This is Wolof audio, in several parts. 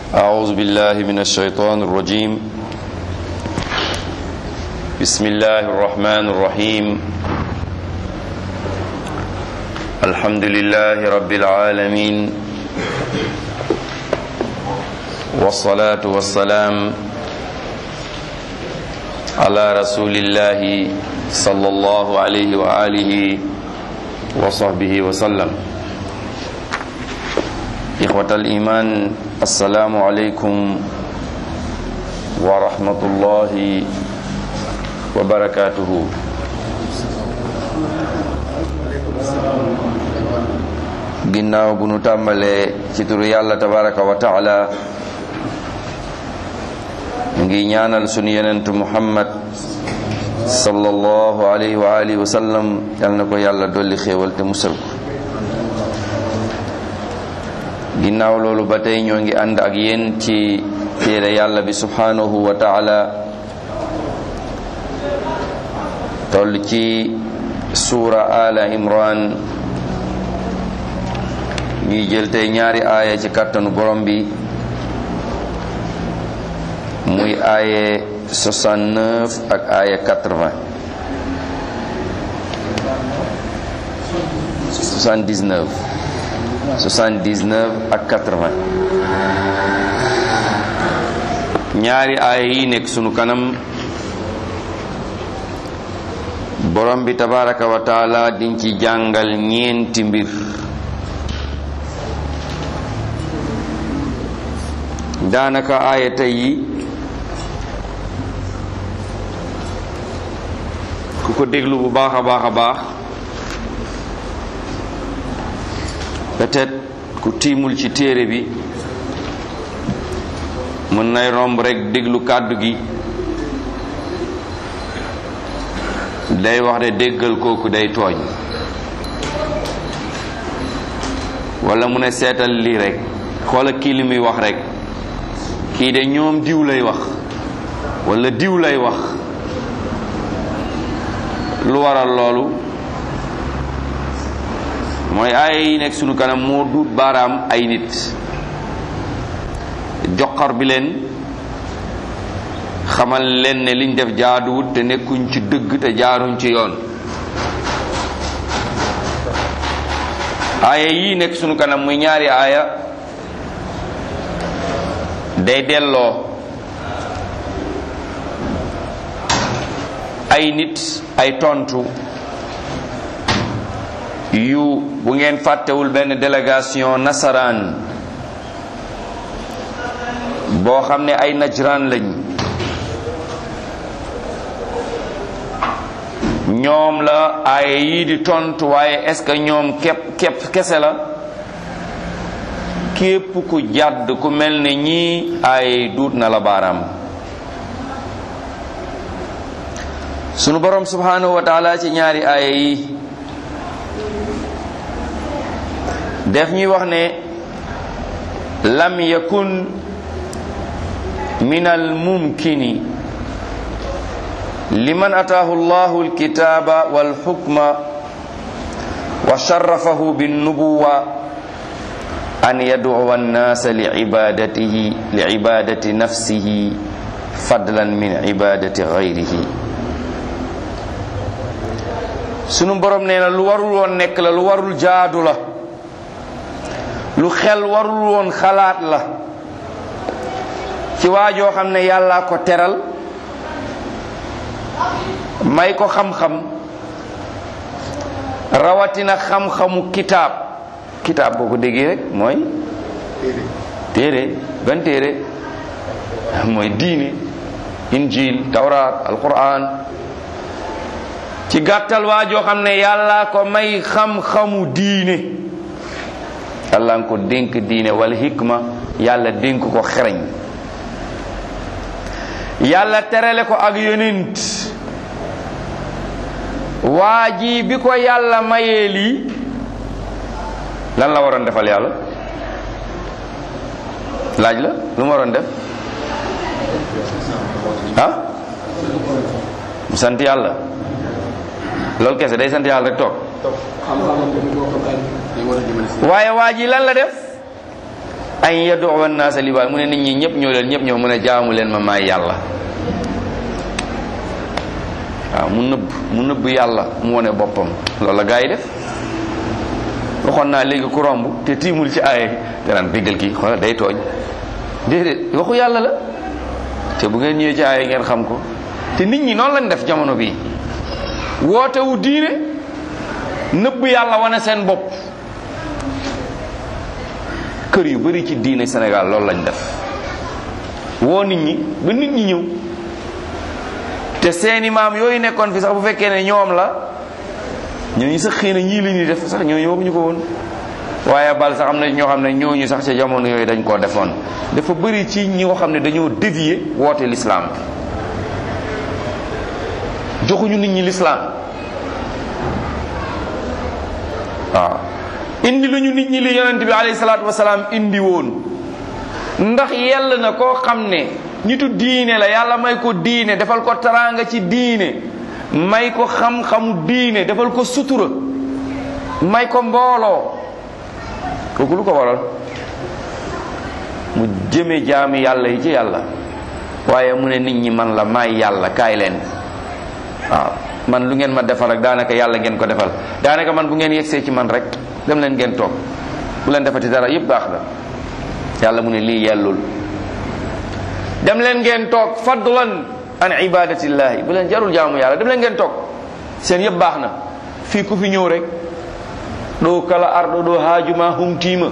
أعوذ بالله من الشيطان الرجيم بسم الله الرحمن الرحيم الحمد لله رب العالمين والصلاة والسلام على رسول الله صلى الله عليه وآله وصحبه وسلم إخوة الإيمان السلام عليكم ورحمة الله وبركاته ginnaaw bu nu tàmbalee ci turu yàlla tabaraka wa taala ngi ñaanal sunu yenentu muhammad sallallahu alayhi wa alihi wa sallam yal na ko yàlla dolli xéewal te musal ko ginnaaw loolu ba tey ñoo ngi ànd ak yéen ci téere yàlla bi subhanahu wa taala toll ci suura ala imran ñuy jël tey ñaari aaya ci kàttanu borom bi muy aaye 69 ak aaye 80 79 79 ak 80 ñaari aaya yi nekk sunu kanam borom bi tabaraka wa taala diñ ci jàngal ñeenti mbir daanaka aaya tey yi ku ko déglu bu baax a baax a baax peut-être ku tiimul ci téere bi mën nay romb rekk déglu kàddu gi day wax de déggal kooku day tooñ walla mu ne seetal lii rekk xoola kii li muy wax rekk kii de ñoom diw lay wax walla diw lay wax lu waral loolu mooy aaya yi nekk sunu kanam moo duut baaraam ay nit joxar bi leen xamal leen ne liñ def jaaduwut te nekkuñ ci dëgg te jaaruñ ci yoon aaya yii nekk sunu kanam muy ñaari aaya day delloo ay nit ay tontu yu bu ngeen fàttewul benn délégation nasaraan boo xam ne ay najraan lañ ñoom la ay yii di tontu waaye est-ce que ñoom képp képp kese la képp ku jàdd ku mel ne ñii ay duut na la baaraam sunu borom subhanahu wa taala ci ñaari aaya yi def ñuy wax ne lam yakun min al mumkini liman ataahu allahu alkitaba walxukma wa sharafahu binnubuwa an yad'uwa an-nasa li'ibadatihi li'ibadati nafsihi fadlan min ibadati ghayrihi sunu borom nee na lu warul woon nekk la lu warul jaadu la lu xel warul woon xalaat la ci waajoo xam ne yàllaa ko teral may ko xam-xam rawatina xam-xamu kitaab kitaab boo ko déggee rek mooy téere ban téere mooy diine injil tawraat alquran ci gàttal waajoo xam ne yàllaa ko may xam-xamu diine yàlla nga ko dénk diine wala hikma yàlla dénk ko xereñ yàlla terale ko ak yonent waa ji bi ko yàlla mayee lii lan la waroon defal yàlla laaj la lu mu waroon def ah mu sant yàlla loolu kese day sant yàlla rek toog waaye waa ji lan la def an yadu naasa li mu ne nit ñi ñëpp ñoo leen ñëpp ñoo mën a jaamu leen ma maay yàlla waaw mu nëbb mu nëbb yàlla mu wone boppam loolu la gaa yi def waxoon naa léegi ku romb te tiimul ci aaye te naan déggal kii xoolal day tooñ déedéet waxu yàlla la te bu ngeen ñëwee ci aaye ngeen xam ko te nit ñi noonu lañ def jamono bii woote wu diine nëbb yàlla wane seen bopp kër yu bari ci diine Sénégal loolu lañ def woo nit ñi ba nit ñi ñëw te seeni maam yooyu nekkoon fi sax bu fekkee ne ñoom la ñooñu sax xëy na ñii li ñuy def sax ñooñu waxuñu ko woon waaye bal sax am na ñoo xam ne ñooñu sax ca jamono yooyu dañ koo defoon dafa bëri ci ñi nga xam ne dañoo dévier woote l'islam joxuñu nit ñi l'islam waaw indi lu ñu nit ñi li yonent bi alayhi salaatu wasalaam indi woon ndax yell na koo xam ne nitu diine la yàlla may ko diine defal ko taraanga ci diine may ko xam-xamu diine defal ko sutura may ko mbooloo kooku lu ko waral mu jëme jaami yàlla yi ci yàlla waaye mu ne nit ñi man la may yàlla kaay leen waaw man lu ngeen ma defal rek daanaka yàlla ngeen ko defal daanaka man bu ngeen yegsee ci man rek dem leen ngeen toog bu leen defati dara yépp baax na yàlla mu ne lii yellul dem leen ngeen toog fadlan an ibadatillahi bu leen jarul jaamu yàlla dem leen ngeen toog seen yëpp baax na fii ku fi ñëw rek ɗo kala arɗo ɗo haajuma humtima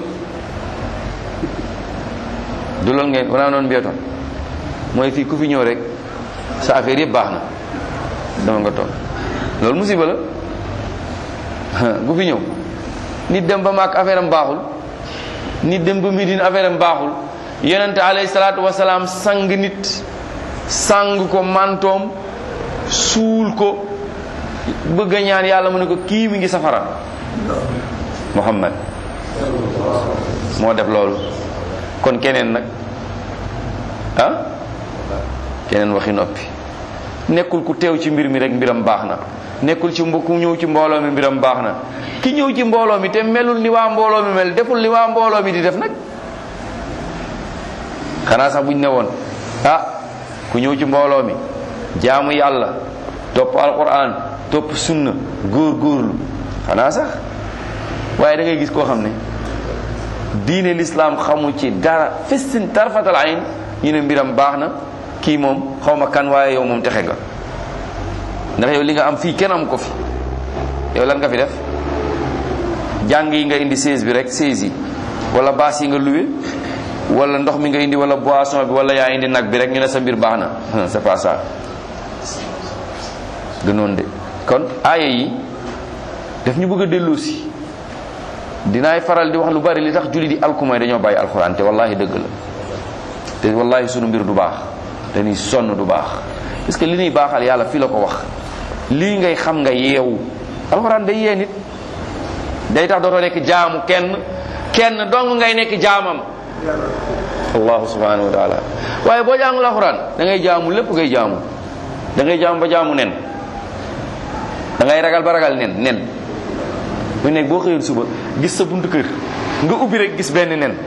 du lool ngeen wona noon mbiyaton mooy fii ku fi ñëw rek sa affaire yëpp baax na dama nga toog loolu musiba la ku fi ñëw nit dem ba maak affaire am baaxul nit dem ba midin affaire am baaxul yonente alayhi salaatu wasalaam sang nit sang ko mantoom suul ko bëgg a ñaan yàlla mu ne ko kii mi ngi safara muhammad moo def loolu kon keneen nag ah keneen waxi noppi nekkul ku teew ci mbir mi rek mbiram baax na nekkul ci mbo ku ñëw ci mbooloo mi mbiram baax na ki ñëw ci mbooloo mi te melul ni waa mbooloo mi mel deful li waa mbooloo mi di def nag xanaa sax buñ ne woon ah ku ñëw ci mbooloo mi jaamu yàlla topp alquran topp sunna góor góorlu xanaa sax waaye da ngay gis koo xam ne diine l'islam xamu ci dara fistin tarfatal ayn ñu ne mbiram baax na kii moom xaw ma kan waaye yow moom texe nga ndax yow li nga am fii kenn am ko fi yow lan nga fi def jàng yi nga indi 16 bi rek 16 yi wala baas yi nga luwe wala ndox mi nga indi wala boisson bi wala yaa indi nag bi rek ñu ne sa mbir baax na c'est pas ça gënoon de kon aaya yi daf ñu bëgg a delloosi dinaay faral di wax lu bari li tax julli di alkumay dañoo bàyyi alxuraan te wallahi dëgg la te wallahi sunu mbir du baax dañuy sonn du baax parce que li ñuy baaxal yàlla fii la ko wax lii ngay xam nga yeewu alxuraan day yee nit day tax dootoo nekk jaamu kenn kenn dong ngay nekk jaamam allahu subhanahu wa taala waaye boo jàngul alxuraan da ngay jaamu lépp ngay jaamu da ngay jaamu ba jaamu nen da ngay ragal ba ragal nen nen bu nekk boo xëyoon suba gis sa buntu kër nga ubbi rek gis benn nen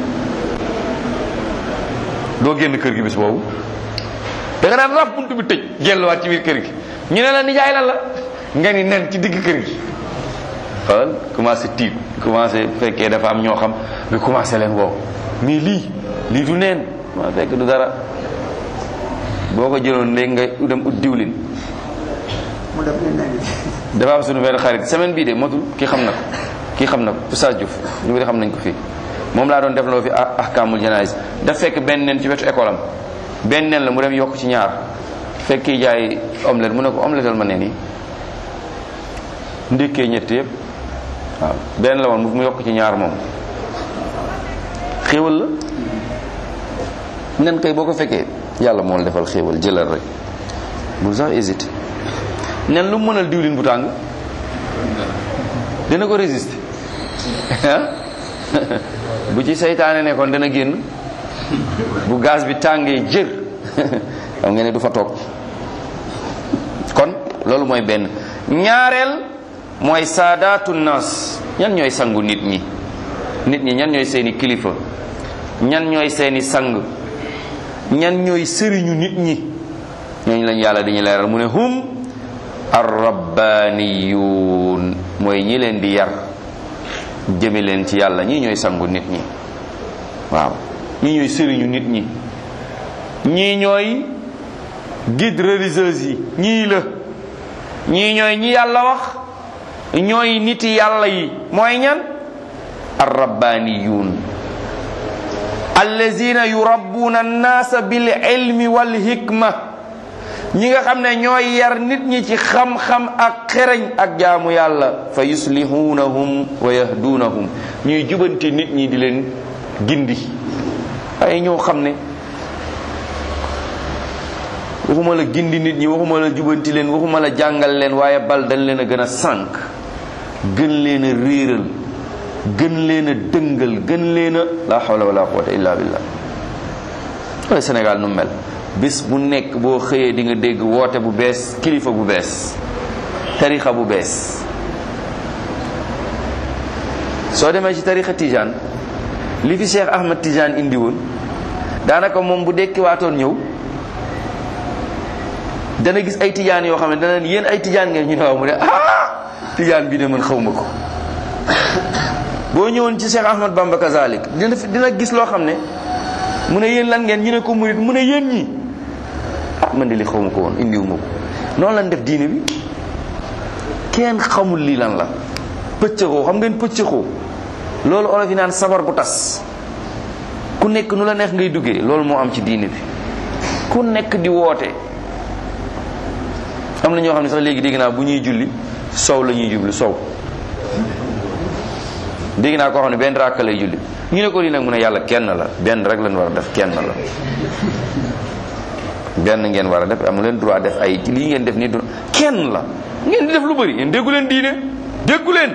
doo génn kër gi bis boobu da nga naan raf buntu bi tëj gelluwaat ci biir kër gi ñu ne la nijaay lan la nga ni nen ci digg kër gi xoolal commencé tiit commencé fekkee dafa am ñoo xam nga commencé leen woo mais lii lii du neen maa fekk du dara boo ko jëloon léegi nga dem ut diwlin mu def ne nen dafa am suñu benn xarit semaine bii de motul kii xam na ko kii xam na ko Oustaz Diouf ñu bëri xam nañ ko fii moom laa doon def loo fi ahkamul janaïs daf fekk benn nen ci wetu école am benn nen la mu dem yokk ci ñaar fekk kii jaay omelette mu ne ko omeletal ma nen yi ndékkee ñett yëpp waaw benn la woon mu yokk ci ñaar moom xéewal la nen kay boo ko fekkee yàlla moo la defal xéewal jëlal rek bul sax hésité nen lu mu mënal diwlin bu tàng dina ko résister bu ci seytaane nekkoon dana génn bu gaz bi tàngee jër xam nga ne du fa toog kon loolu mooy benn ñaareel mooy saadaatu nas ñan ñooy sangu nit ñi nit ñi ñan ñooy seeni kilifa ñan ñooy seeni sang ñan ñooy sëriñu nit ñi ñooñu lañ yàlla dañu leeral mu ne hum arrabbaniyuun mooy ñi leen di yar jëme leen ci yàlla ñii ñooy sangu nit ñi waaw ñii ñooy sëriñu nit ñi ñii ñooy guide religieuse yi ñii la ñii ñooy ñi yàlla wax ñooy niti yàlla yi mooy ñan arrabbaniyuun allazina yurabbuna annaasa bil ilmi wal hikma ñi nga xam ne ñooy yar nit ñi ci xam-xam ak xereñ ak jaamu yàlla fa yuslihunahum wa yahdunahum ñuy jubanti nit ñi di leen gindi ay ñoo xam ne waxuma la gindi nit ñi waxuma la jubanti leen waxuma la jàngal leen waaye bal dañ leen a gën a sànq gën leen a réeral gën leen a dëngal gën leen a la hawla wala quwwata illa billah wala Sénégal nu mel bis bu nekk boo xëyee di nga dégg woote bu bees kilifa bu bees tarixa bu bees soo demee ci tarixa Tijaan li fi Cheikh Ahmad Tijaan indi woon daanaka moom bu dekkiwaatoon ñëw dana gis ay tijaan yoo xam ne dana yéen ay tijaan ngeen ñu ne waaw mu ne ah tijaan bi de man xaw ma ko boo ñëwoon ci Cheikh Ahmad Bamba kazalik dina dina gis loo xam ne mu ne yéen lan ngeen ñu ne ko murit mu ne yéen ñi ah man de li xaw ma ko woon indiwu ma ko noonu lan def diine bi kenn xamul lii lan la pëccëxoo xam ngeen pëccëxoo loolu olof yi naan sabar bu tas ku nekk nu la neex ngay duggee loolu moo am ci diine bi ku nekk di woote am na ñoo xam ne sax léegi dégg naa bu ñuy julli sow la ñuy jublu sow dégg naa koo xam ne benn ràkk lay julli ñu ne ko lii nag mu ne yàlla kenn la benn rek lañ war a def kenn la benn ngeen war a def amu leen droit def ay lii ngeen def nii du kenn la ngeen di def lu bëri yéen déggu leen diine déggu leen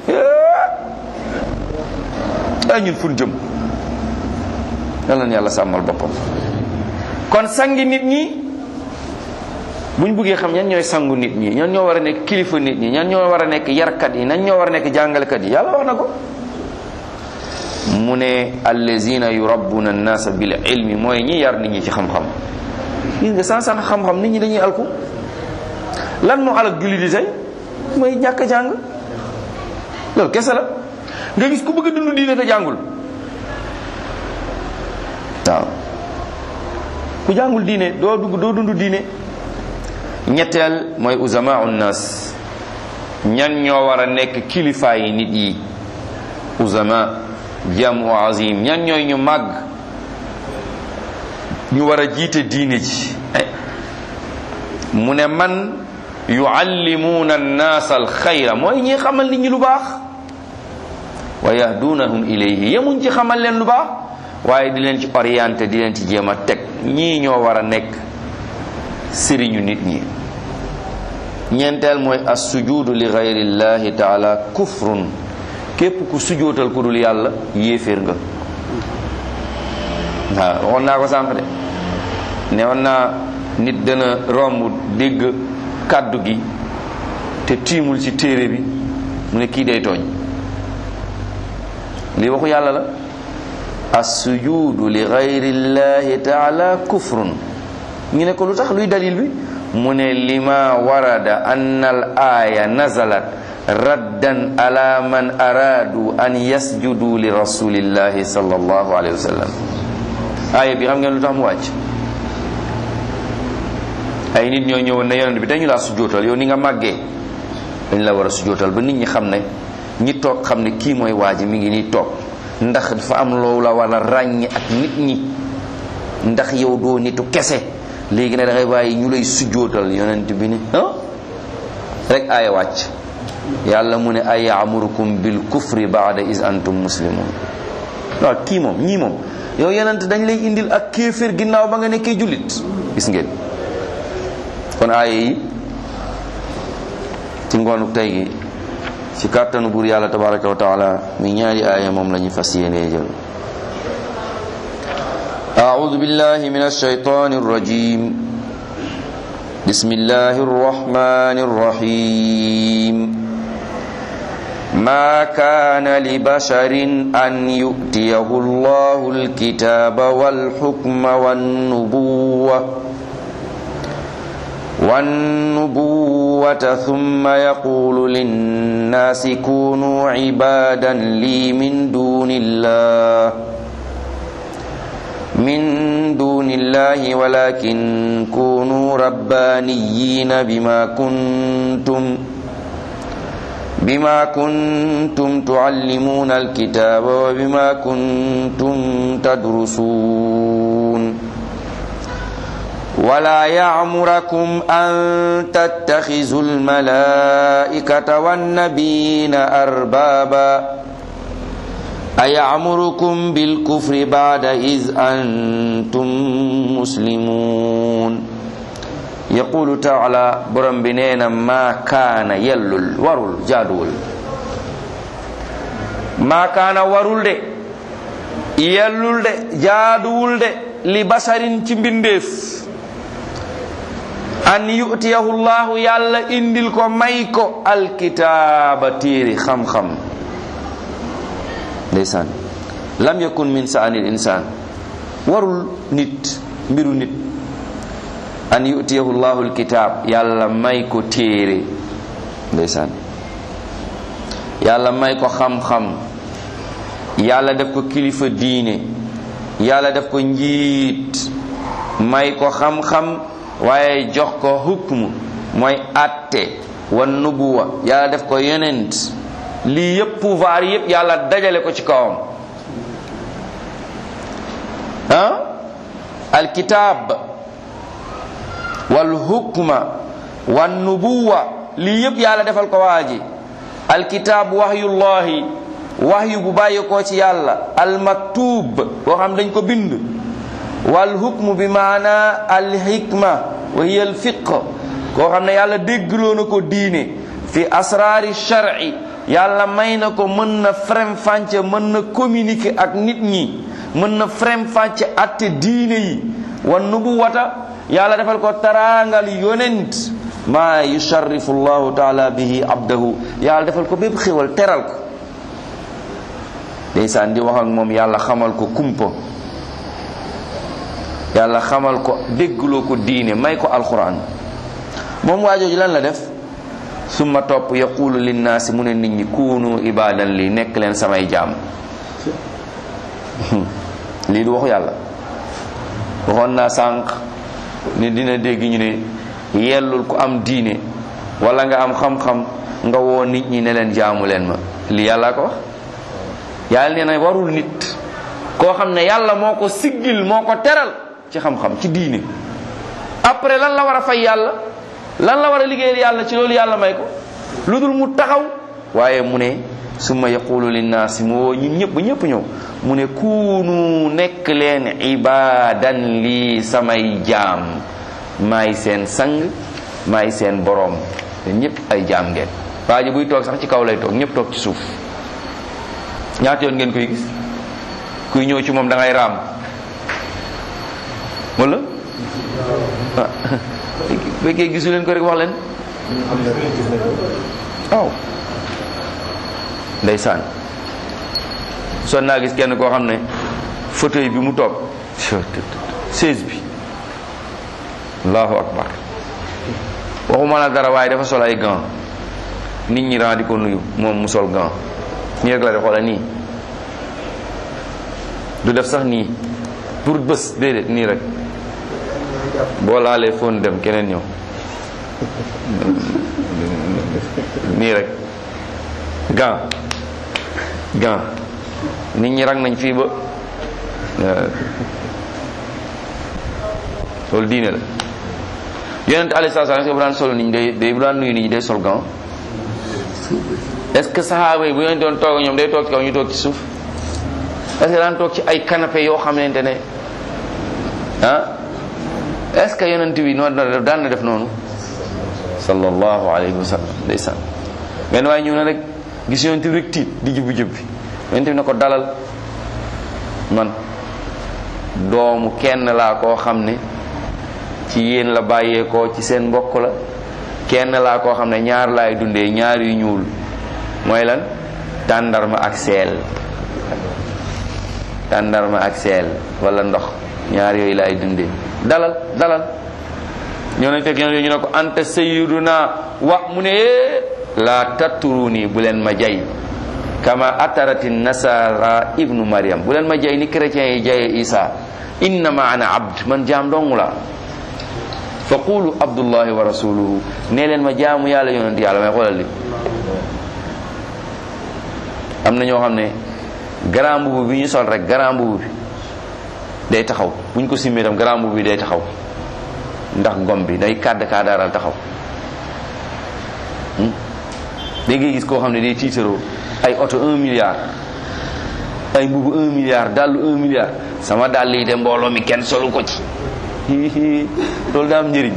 ay ñun fun jëm yal na yàlla sàmmal boppam kon sangi nit ñi bu ñu bëggee xam ñan ñooy sangu nit ñi ñan ñoo war a nekk kilifa nit ñi ñan ñoo war a nekk yarkat yi ñan ñoo war a nekk jàngalekat yi yàlla wax na ko mu ne allazina yurabbuna annasa bil ilmi mooy ñi yar nit ñi ci xam-xam gis nga san san xam-xam nit ñi dañuy alku lan moo alak julli di tey mooy ñàkk jàng loolu kese la nga gis ku bëgg a dund diine te jàngul waaw ku jàngul diine doo dugg doo dund diine ñetteel mooy uzamaau nnas ñan ñoo war a nekk kilifa yi nit yi uzama jamu azim ñan ñooy ñu màgg ñu war a jiite diine ji mu ne man yuallimuuna annaas alxayra mooy ñi xamal nit ñi lu baax wa yahdunahum ilayhi yemuñ ci xamal leen lu baax waaye di leen ci orienté di leen ci jéem a teg ñii ñoo war a nekk sëriñu nit ñi ñeenteel mooy as sujudu li gayrillahi taala kufrun képp ku sujootal ku dul yàlla yéeféer nga waaw waxoon naa ko sànq de ne woon naa nit dana romb dégg kàddu gi te tiimul ci téere bi mu ne kii day tooñ lii waxu yàlla la as sujudu li gayrillahi taala kufrun ñu ne ko lu tax luy dalil bi mu ne lima warada anna al aya nazalat raddan ala man aradu an yasjudu li rasulillahi sallallahu alayhi wa sallam aaya bi xam ngeen lu tax mu wàcc ay nit ñoo ñëwoon ne yonent bi dañu laa sujootal yow ni nga màggee dañ la war a sujootal ba nit ñi xam ne ñi toog xam ne kii mooy waa ji mi ngi nii toog ndax dafa am loolu la war a ràññi ak nit ñi ndax yow doo nitu kese léegi ne da ngay bàyyi ñu lay sujjootal yonent bi ni ah rek aaya wàcc yàlla mu ne ay yaamurukum bil kufri baada is antum muslimun waaw kii moom ñii moom yow yonent dañ lay indil ak kéeféer ginnaaw ba nga nekkee jullit gis ngeen kon aaya yi ci ngoonu tey gi ci kàttanu buur yàlla tabaraka wa taala mi ñaari aaya moom la ñu fas yéenee jël أعوذ بالله من الشيطان الرجيم بسم الله الرحمن الرحيم ما كان لبشر أن يؤتيه الله الكتاب والحكم والنبوة والنبوة ثم يقول للناس كونوا عبادا لي من دون الله من دون الله ولكن كونوا ربانيين بما كنتم بما كنتم تعلمون الكتاب وبما كنتم تدرسون ولا يعمركم أن تتخذوا الملائكة والنبيين أربابا أيعمركم بالكفر بعد إذ أنتم مسلمون يقول تعالى برم بنينا ما كان يلل ورل جادول ما كان ورل de yellul de jaaduwul de li basarin ci mbindeef an yu'tiyahu llahu yàlla indil ko may ko alkitaaba téere xam-xam ndeysaan lam yakun min saanil insaan warul nit mbiru nit an yu'tiyahu llahu alkitaab yàlla may ko téere ndeysaan yàlla may ko xam-xam yàlla def ko kilifa diine yàlla def ko njiit may ko xam-xam waaye jox ko hukmu mooy atte wan nubuwa yàlla def ko yonent lii yépp pouvoir yépp yàlla dajale ko ci kawam ah alkitab wal hukma wan nubuwa lii yépp yàlla defal ko waaji alkitab wahyullahi wahyu bu bàyyi ko ci yàlla almaktub boo xam dañ ko bind wal hukmu bi maana alhikma wa hiya alfiq koo xam ne yàlla déggloo na ko diine fi asraari shar'i yàlla may na ko mën na frem fànce mën na communiquer ak nit ñi mën na frem fànce atte diine yi wan nubuwata yàlla defal ko taraangal yonent maa yusharrifu llahu taala bihi abdahu yàlla defal ko bépp xéwal teral ko ndeysaan di wax ak moom yàlla xamal ko kumpa yàlla xamal ko déggloo ko diine may ko alquran moom waajooju lan la def summa topp yaqulu linnaasi mu ne nit ñi kuunu ibadan li nekk leen samay jaam lii du waxu yàlla waxoon naa sànq ni dina dégg ñu ne yellul ku am diine wala nga am xam-xam nga woo nit ñi ne leen jaamu leen ma lii yàlla ko wax yàlla nee na warul nit koo xam ne yàlla moo ko siggil moo ko teral ci xam-xam ci diine après lan la war a fay yàlla lan la war a liggéeyal yàlla ci loolu yàlla may ko lu dul mu taxaw waaye mu ne summa yaqulu linnaasi mu woo ñun ñëpp ba ñëpp ñëw mu ne kuunu nekk leen ibadan lii samay jaam maay seen sang maay seen boroom te ñëpp ay jaam ngeen waa ji buy toog sax ci kaw lay toog ñëpp toog ci suuf ñaata yoon ngeen koy gis kuy ñëw ci moom da ngay raam wala ah fekkee gisu leen ko rek wax leen waaw ndeysaan son naa gis kenn koo xam ne fauteuil bi mu toog chaise bi allahu akbar waxuma la dara waaye dafa sol ay gants nit ñi ran di ko nuyu moom mu sol gants nii rek la def xoola nii du def sax nii pour bés déedéet nii rek boo laalee fóon dem keneen ñëw nii rek gan gan nit ñi rang nañ fii ba loolu diine la yonent alayhi salaam est-ce que bu daan solo nit ñi day day bu daan nuyu nit ñi day sol gan est-ce que saxaaba yi bu yonent doon toog ñoom day toog ci kaw ñu toog ci suuf est-ce que daan toog ci ay canapé yoo xamante ne ah est-ce que yonent bi noonu daan daan na def noonu sallallahu alayhi wa sallam ndeysaan benn waaye ñëw na rek gis yonent bi rek tiit di jubbi jubbi yonent bi na ko dalal man doomu kenn laa koo xam ne ci yéen la bàyyeekoo ci seen mbokk la kenn laa koo xam ne ñaar laay dundee ñaar yu ñuul mooy lan tàndarma ak seel tàndarma ak seel wala ndox ñaar yooyu laay dundee dalal dalal ñoo nañ fekk yonent bi ñu ne ko anta sayyiduna wa mu ne la tatturuni bu leen ma jay kama atarati nasara ibnu maryam bu leen ma jay ni chrétiens yi jaye isa innama ana abd man jaam dong la fa qulu abdullahi wa rasuluhu nee leen ma jaamu yàlla yonent yàlla may xoolal li am na ñoo xam ne grand mbubu bi ñu sol rek grand mbubu bi day taxaw bu ñu ko simmee tam grand mbubu bi day taxaw ndax ngom bi day kàdd kaadaaral taxaw da ngay gis koo xam ne day tiitaroo ay oto un milliard ay mbubu un milliard dàllu un milliard sama dàll yi de mbooloo mi kenn solu ko ci loolu daa am njëriñ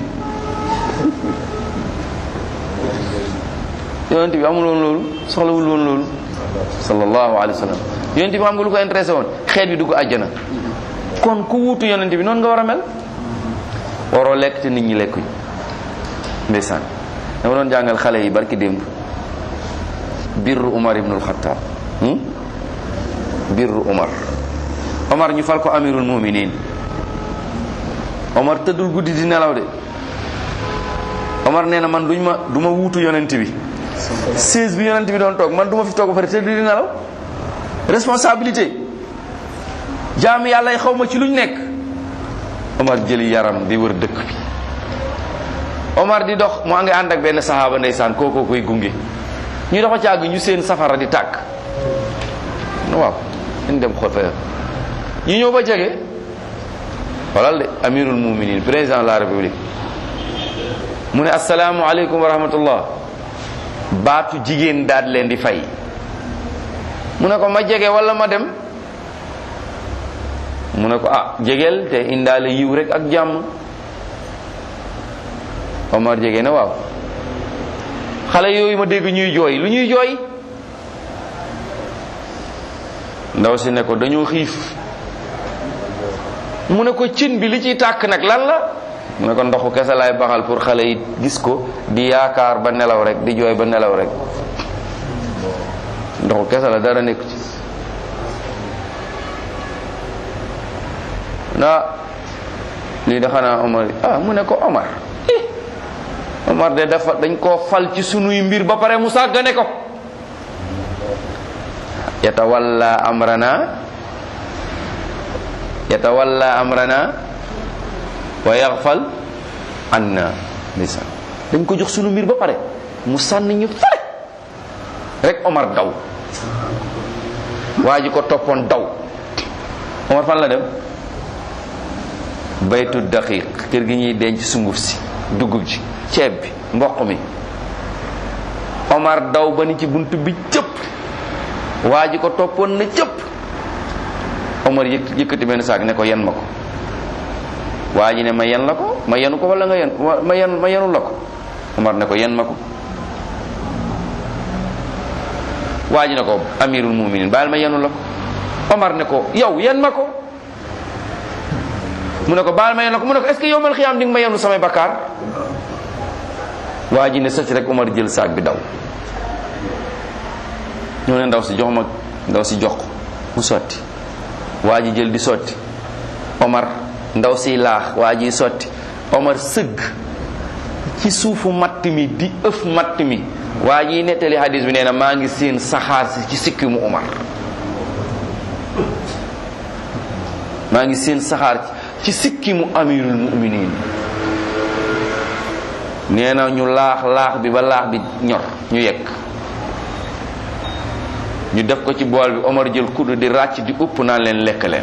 yonent bi amul woon loolu soxlawul woon loolu sallallahu alayhi wa sallam yonent bi xam nga lu ko intéressé woon xeet bi dugg àjjana kon ku wuutu yonent bi noonu nga war a mel waroo lekk te nit ñi lekkuñ ndeysaan dama doon jàngal xale yi barki démb birru Umar ibnul Xattaab birru Umar Omar ñu fal ko amirul muminin Omar tëddul guddi di nelaw de Omar nee na man duñ ma du ma wuutu yonent bi seize bi yonent bi doon toog man du ma fi toog ba pare tëdd di nelaw responsabilité jaami yàlla yi xaw ma ci luñ nekk Omar jëli yaram di wër dëkk bi Omar di dox mu ngi ànd ak benn saxaaba ndeysaan kookoo koy gunge ñu dox a càgg ñu seen safara di tàkk waaw ñu dem xool fa ñu ñëw ba jege xoolal de amirul muminin président de la république mu ne asalaamu aleykum wa rahmatullah baatu jigéen daal leen di fay mu ne ko ma jege wala ma dem mu ne ko ah jegeel te indaale yiw rek ak jàmm Omar jege na waaw xale yooyu ma dégg ñuy jooy lu ñuy jooy ndaw si ne ko dañoo xiif mu ne ko cin bi li ciy tàkk nag lan la mu ne ko ndoxu kese laay baxal pour xale yi gis ko di yaakaar ba nelaw rek di jooy ba nelaw rek ndoxu kese la dara nekk ci na lii da xanaa Omar ah mu ne ko Omar Omar de dafa dañ koo fal ci sunuy mbir ba pare mu sàggane ko yatawalla amrana yatawalla amrana wa yaxfal anna ndeysaan dañ ko jox sunu mbir ba pare mu sànni ñu fare rek Omar daw waa ji ko toppoon daw Omar fan la dem baytu daqiq kër gi ñuy denc sunguf si dugub ji ceeb bi mboq mi Omar daw ba ni ci bunt bi cëpp waa ji ko toppoon na cëpp Omar yëk yëkkati benn saak ne ko yen ma ko waa ji ne ma yen la ko ma yenu ko wala nga yen ma yen ma yenul la ko Omar ne ko yen ma ko waa ji ne ko amirul muminin baal ma yenu la ko Omar ne ko yow yen ma ko mu ne ko baal ma yen la ko mu ne ko est-ce que yow mal xiyaam di nga ma yenu samay bakkaar waa ji ne sëcc rek Omar jël saak bi daw ñoo ne ndaw si jox ma ndaw si jox ko mu sotti waa ji jël di sotti Omar ndaw si laax waa ji sotti Omar sëgg ci suufu matt mi di ëf matt mi waa ji nettali hadis bi nee na maa ngi seen saxaar si ci sikki mu Omar maa ngi seen saxaar ci sikki mu amirul muminin nee na ñu laax laax bi ba laax bi ñor ñu yekk ñu def ko ci bool bi Omar jël kudd di ràcc di upp naan leen lekk leen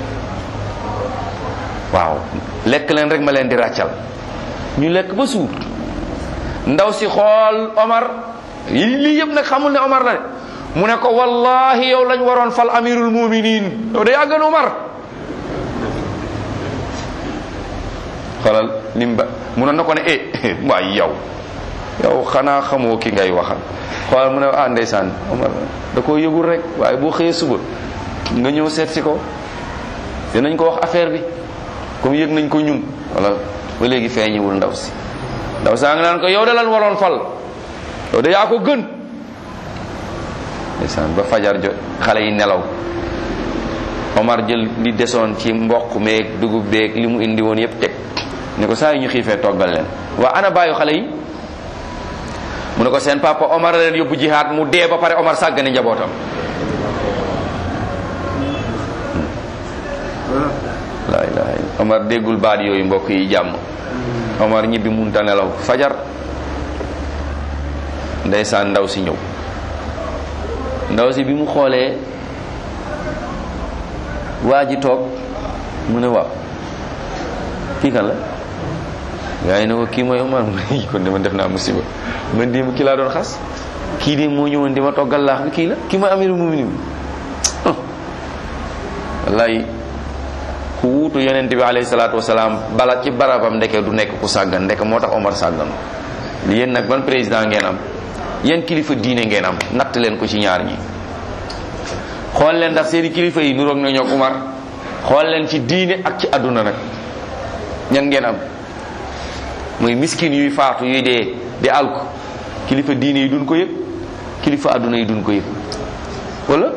waaw lekk leen rek ma leen di ràccal ñu lekk ba suur ndaw si xool Omar lii yëpp nag xamul ne Omar la de mu ne ko wallahi yow lañ waroon fal amirul muminin yow day àggan Omar xoolal lim ba mu ne na ko ne eh waay yow yow xanaa xamoo ki ngay waxal xoolal mu ne ah ndeysaan Omar da koo yëgul rek waaye boo xëyee suba nga ñëw seet si ko dinañ ko wax affaire bi comme yëg nañ ko ñun wala ba léegi feeñiwul ndaw si ndaw saa nga naan ko yow da lan waroon fal yow da yaa ko gën ndeysaan ba fajar jot xale yi nelaw Omar jël li desoon ci mboq meeg dugub beeg li mu indi woon yépp teg ne ko saa yu ñu xiifee toggal leen waa ana bàyyu xale yi mu ne ko seen papa Omar la leen yóbbu jihaad mu dee ba pare Omar sàggane njabootam la ilaha illa Omar déggul baat yooyu mbokk yi jàmm Omar ñibbi munta nelaw fajar ndeysaan ndaw si ñëw ndaw si bi mu xoolee waa ji toog mu ne waaw kii kan la gaa yi ne ko kii mooy Omar mu ne kon de man def naa musiba man démb kii laa doon xas kii de moo ñëwoon di ma toggal laax bi kii la kii mooy amiru muminin wallaay ku wuutu yonent bi alayhi salaatu wasalaam bala ci barabam ndeke du nekk ku sàggan ndeke moo tax Omar sàggan yéen nag ban président ngeen am yéen kilifa diine ngeen am natt leen ko ci ñaar ñi xool leen ndax seeni kilifa yi nuroog na ñoog Umar xool leen ci diine ak ci àdduna nag ñan ngeen am muy miskin yuy faatu yuy dee di alku kilifa diine yi duñ ko yëg kilifa àdduna yi duñ ko yëg wala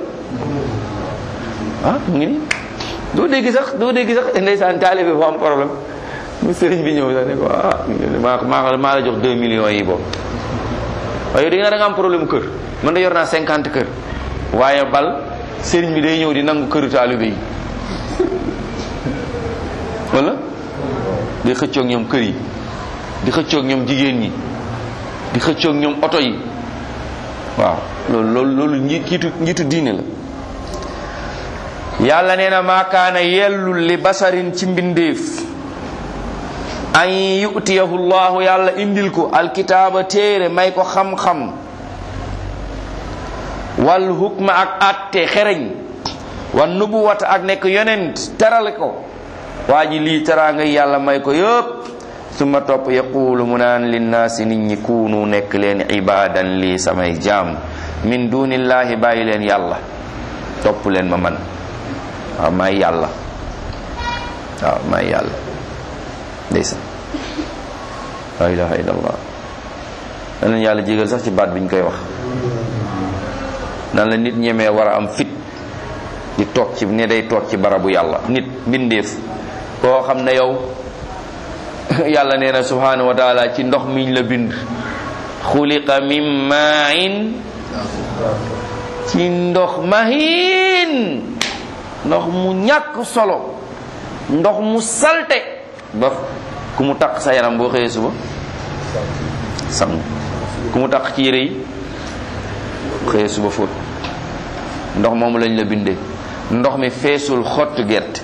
ah mu ngi nii doo dégg sax doo dégg sax ndeysaan taalibe bu am problème mu sëriñ bi ñëw sax ne ko ah maa maa maa la jox 2 millions yi boobu waaye yow da nga da nga am problème kër man da yor naa 50 kër waaye bal sëriñ bi day ñëw di nangu këru taalibe yi wala di xëccoog ñoom kër yi di xëccoog ñoom jigéen ñi di xëccoog ñoom oto yi waaw loolu loolu loolu njiit njiitu njiitu diine la yàlla nee na maakaana yellul li basarin ci mbindeef an yutiyahu llahu yàlla indil ko alkitaaba téere may ko xam-xam wal hukma ak atte xereñ wan nubuwata ak nekk yonent terale ko waa ji lii teraanga yàlla may ko yëpp suma topp yaquulu mu naan linnaasi nit ñi kuunu nekk leen ibadan lii samay jaam min dunillahi bàyyi leen yàlla topp leen ma man waaw maay yàlla waaw maay yàlla ndeysaan la ilaha illallah nan leen yàlla jégal sax ci baat bi ñu koy wax nan la nit ñemee war a am fit di toog ci ne day toog ci barabu yàlla nit mbindeef koo xam ne yow yàlla nee na subhanahu wa taala ci ndox miñ la bind xuliqa min main ci ndox mahin ndox mu ñàkk solo ndox mu salte ba ku mu taq sa yaram boo xëyee suba sang ku mu taq ci yére yi xëyee suba fóot ndox moomu lañ la bindee ndox mi feesul xottu gerte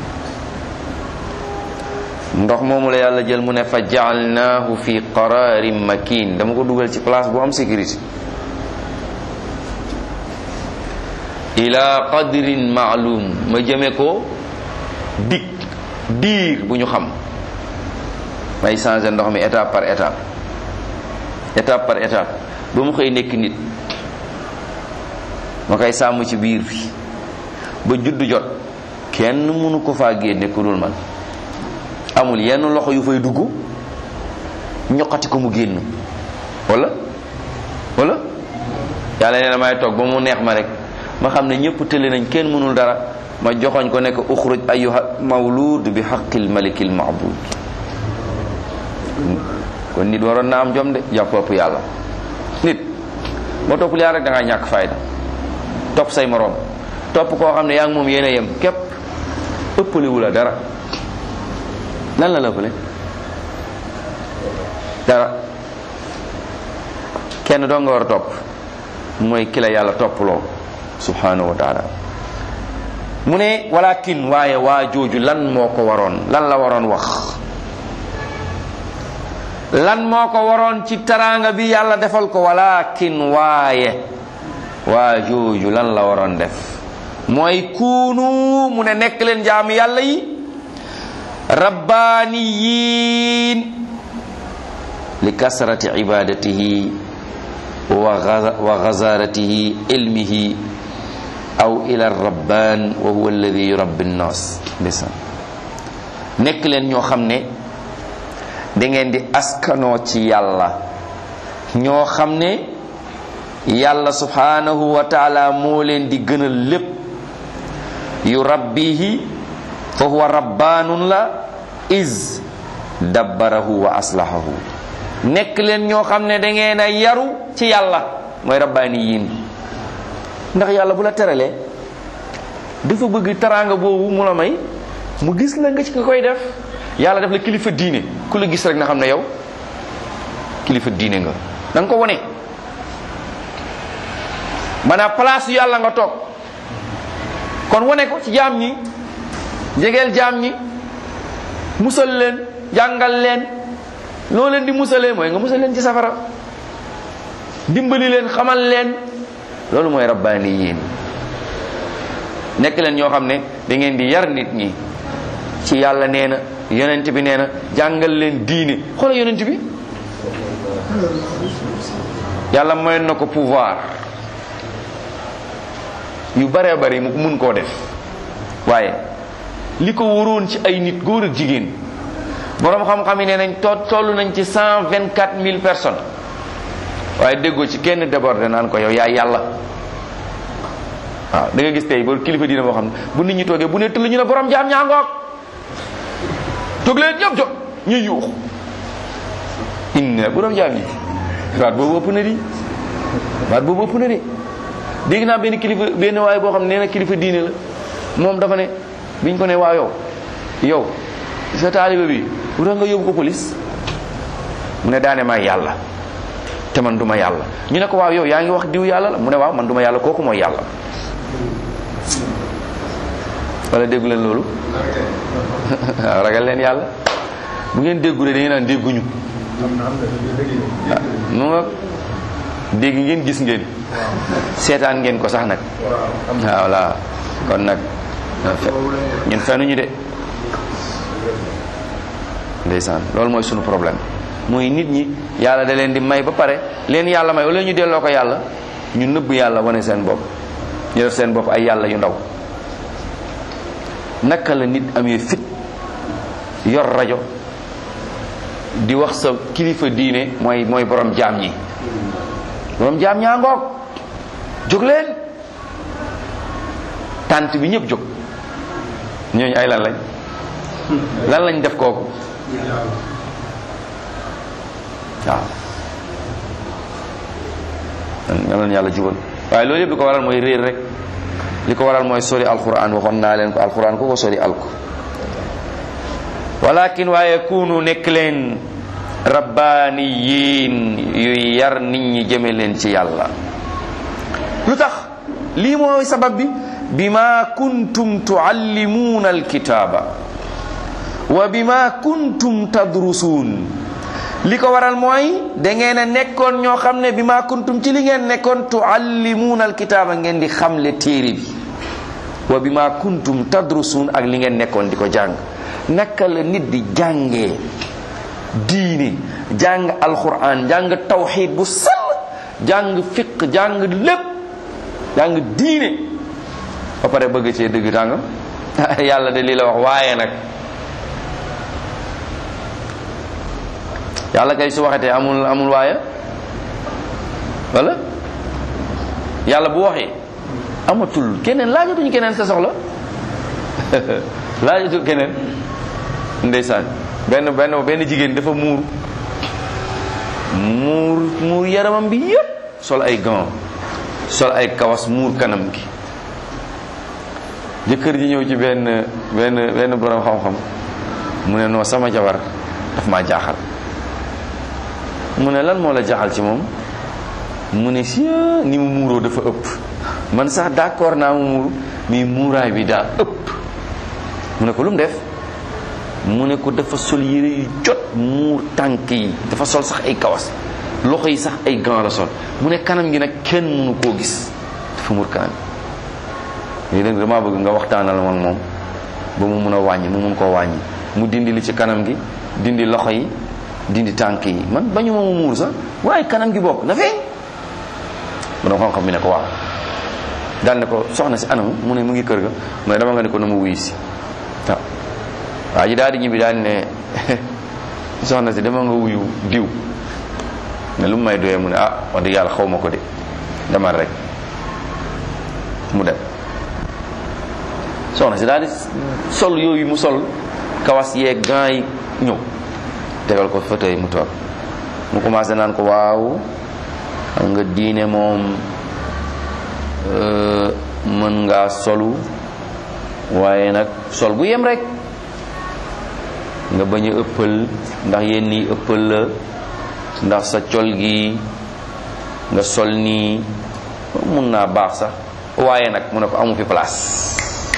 ndox moomu la yàlla jël mu ne fa jaalnaahu fi qararin makin dama ko dugal ci place bu am sécurité ila qadrin maalum ma jëme ko dig diir bu ñu xam may changer ndox mi étape par étape étape par étape ba mu xëy nekk nit ma koy sàmm ci biir bi ba juddu jot kenn mënu ko faa génne ku dul man amul yenn loxo yu fay dugg ñoqati ko mu génn wala wala yàlla nee na may toog ba mu neex ma rek ma xam ne ñëpp tële nañ kenn mënul dara ma joxoñ ko nekk uxruj ayuha mawlud bi xaqil malikil maabud kon nit waroon na am jom de jàppopp yàlla nit boo toppul yàlla rek da ngaa ñàkk fayda topp say moroom topp koo xam ne yaa ngi moom yéen a yem képp ëppalewu la dara lan la la ëppale dara kenn doo nga war a topp mooy ki la yàlla topploo subhanahu wa taala mu ne walakin waaye waa jooju lan moo ko waroon lan la waroon wax lan moo ko waroon ci taraanga bi yàlla defal ko walakin waaye waa jooju lan la waroon def mooy kuunu mu ne nekk leen jaami yàlla yi rabbaaniyiin li kasrati ibadatihi wa gazaratihi ilmihi aw ila rabbaan wa huwa alladi yurabbi nnaas ndeysaan nekk leen ñoo xam ne da ngeen di askanoo ci yàlla ñoo xam ne yàlla subhanahu wa taala moo leen di gënal lépp yu rabbihi fa huwa rabbaanun la is dabbarahu wa aslahahu nekk leen ñoo xam ne da ngeen a yaru ci yàlla mooy rabbaani yiin ndax yàlla bu la teralee dafa bëgg teraanga boobu mu la may mu gis la nga ci nga koy def yàlla def la kilifa diine ku la gis rek na xam ne yow kilifa diine nga da nga ko wone maanaam place yàlla nga toog kon wane ko ci jaam ñi jegeel jaam ñi musal leen jàngal leen loo leen di musalee mooy nga musal leen ci safara dimbali leen xamal leen loolu mooy rabbaani yiin nekk leen ñoo xam ne da ngeen di yar nit ñi ci yàlla nee na yonent bi nee na jàngal leen diine xoola yonent bi yàlla mayoon na ko pouvoir yu baree bari mu mun koo def waaye li ko waroon ci ay nit góor ak jigéen boroom xam-xam yi nee nañ to toll nañ ci cent vingt quatre mille personnes waaye déggoo ci kenn débordé naan ko yow yaay yàlla waaw da nga gis tey ba kilifa diina boo xam ne bu nit ñi toogee bu ne tëll ñu ne borom jaam ñaangoog jóg leen ñëpp jóg ñuy yuux inna borom jaam yi baat boobu ëpp na di baat boobu ëpp na di dégg naa benn kilifa benn waaye boo xam ne nee na kilifa diine la moom dafa ne biñ ko ne waa yow yow sa taaliba bi bu tax nga yóbbu ko police mu ne daane maay yàlla te man duma yàlla ñu ne ko waaw yow yaa ngi wax diw yàlla la mu ne waaw man duma yàlla kooku mooy yàlla wala déggu leen loolu waaw ragal leen yàlla bu ngeen déggu de da ngeen naan dégguñu mu nga dégg ngeen gis ngeen seetaan ngeen ko sax nag waaw voilà kon nag ñun fenuñu de ndeysaan loolu mooy sunu problème mooy nit ñi yàlla da leen di may ba pare leen yàlla may wala ñu delloo ko yàlla ñu nëbb yàlla wane seen bopp ñu def seen bopp ay yàlla yu ndaw naka la nit amee fit yor rajo di wax sa kilifa diine mooy mooy borom jaam ñi borom jaam ñaa ngoog jóg leen tànt bi ñëpp jóg ñooñu ay lan lañ lan lañ def kooku waaw yal na yàlla jubal waaye loolu yëpp li ko waral mooy réer rek li ko waral mooy sori alquran waxoon naa leen ko alquran ku ko sori alko walakin waaye kunu nekk leen rabbaaniyiin yuy yar nit ñi jëme leen ci yàlla lu tax lii mooy sabab bi bima kuntum tuallimuuna alkitaaba wa bima kuntum tadrusuun li ko waral mooy da ngeen a nekkoon ñoo xam ne bima kuntum ci li ngeen nekkoon tuallimuuna alkitaaba ngeen di xamle téere bi wa bima kuntum tadrusuun ak li ngeen nekkoon di ko jàng naka la nit di jàngee diine jàng alquran jàng tawxid bu sell jàng fiq jàng lépp jàng diine ba pare bëgg cee dëgg tàngam yàlla de lii la wax waaye nag yàlla kay su waxetee amul amul waaye wala yàlla bu waxee amatul keneen laajatuñu keneen sa soxla laajatul keneen ndeysaan benn benn benn jigéen dafa muur muur muur yaramam bi yépp sol ay gants sol ay kawas muur kanam gi jëkkër ji ñëw ci benn benn benn borom xam-xam mu ne non sama jabar daf maa jaaxal mu ne lan moo la jaaxal ci moom mu ne si ni mu muuroo dafa ëpp man sax d'accord naa mu muuru mais muuraay bi daa ëpp mu ne ko lu mu def mu ne ko dafa sol yére yu jot muur tànk yi dafa sol sax ay kawas loxo yi sax ay gants la sol mu ne kanam gi nag kenn mënu koo gis dafa muur kanam léegi nag damaa bëgg nga waxtaanal man moom ba mu mun a wàññi mu mun koo wàññi mu dindi li ci kanam gi dindi loxo yi dindi tànk yi man bañu ma mu muur sax waaye kanam gi bokk na feeñ mu doon xam-xam bi ne ko waaw daal ne ko soxna si anam mu ne mu ngi kër ga mu ne dama nga ne ko na mu wuyu si waaw waa ji daal di ñibbi daal ne soxna si dama nga wuyu diw ne lu mu may doyee mu ne ah wax dëgg yàlla xaw ma ko de demal rek mu dem soxna si daal di sol yooyu mu sol kawas yeeg gants yi ñëw tegal ko fauteuil mu toog mu commencé naan ko waaw xam nga diine moom mën ngaa solu waaye nag sol bu yem rek nga bañ a ëppal ndax yenn yi ëppal la ndax sa col gi nga sol nii mun naa baax sax waaye nag mu ne ko amu fi place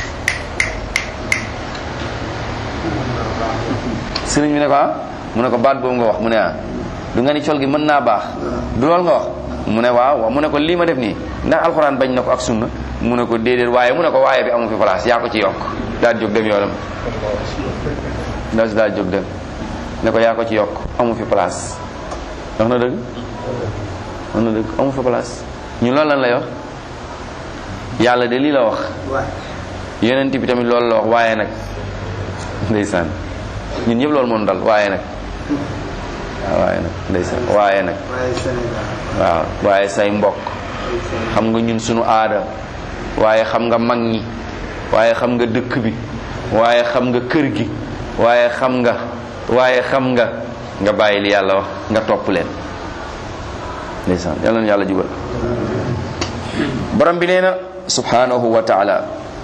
sëriñ bi ne ko ah mu ne ko baat boobu nga wax mu ne ah du nga ni col gi mën naa baax du lool nga wax mu ne waaw waaw mu ne ko lii ma def nii ndax alxuraan bañ na ko ak sunna mu ne ko déedéet waaye mu ne ko waaye bi amu fi place yaa ko ci yokk daal jóg dem yoonam ndaw si daal jóg dem ne ko yaa ko ci yokk amu fi place wax na dëgg wax na dëgg amu fi place ñu loolu lan lay wax yàlla de lii la wax yonent bi tamit loolu la wax waaye nag ndeysaan ñun ñëpp loolu moom dal waaye nag waaw waaye nag ndeysaan waaye nag waaye Sénégal waaw waaye say mbokk xam nga ñun sunu aada waaye xam nga mag ñi waaye xam nga dëkk bi waaye xam nga kër gi waaye xam nga waaye xam nga nga bàyyi li yàlla wax nga topp leen ndeysaan yàlla na yàlla jubal borom bi nee na subhanahu wa taala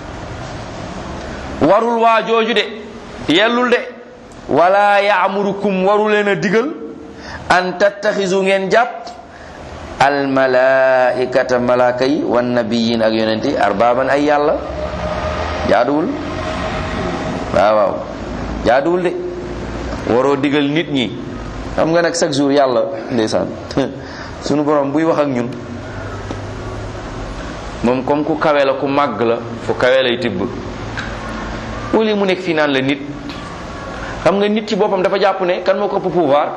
warul waa jooju de yellul de wala yaamurukum waru leen a digal an tattaxisu ngeen jàpp almalaikata malaaka yi wan nabiyin ak yonent yi arbaaban ay yàlla jaaduwul waaw waaw jaaduwul de waroo digal nit ñi xam nga nag chaque jour yàlla ndeysaan sunu borom buy wax ak ñun moom comme ku kawe la ku màgg la fu kawe lay tibb wala mu nekk fii naan la nit xam nga nit ci boppam dafa jàpp ne kan moo ko ëpp pouvoir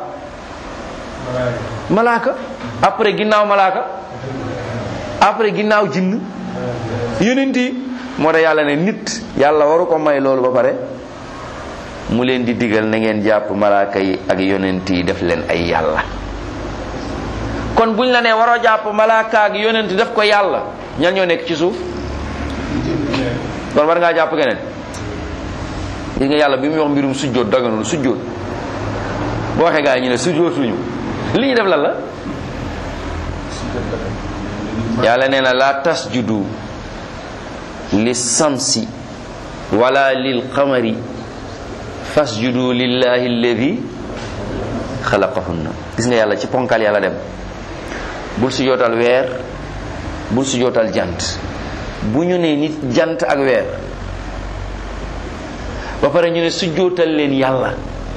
malaaka après ginnaaw malaaka après ginnaaw jinn yonent yi moo tax yàlla ne nit yàlla waru ko may loolu ba pare mu leen di digal na ngeen jàpp malaaka yi ak yonent yi def leen ay yàlla kon buñ la nee waroo jàpp malaaka ak yonent def ko yàlla ñan ñoo nekk ci suuf kon war ngaa jàpp keneen gis nga yàlla bi muy wax mbirum sujjóot daganul sujjóot boo waxee gaa yi ñu ne sujjóotuñu li ñu def lan la yàlla nee na la tasjudu li samsi wala lil qamari fasjudu lillahi alladi xalaqahunna gis nga yàlla ci ponkal yàlla dem bul sujjóotal weer bul sujjóotal jant bu ñu ne nit jant ak weer ba pare ñu ne sujjóotal leen yàlla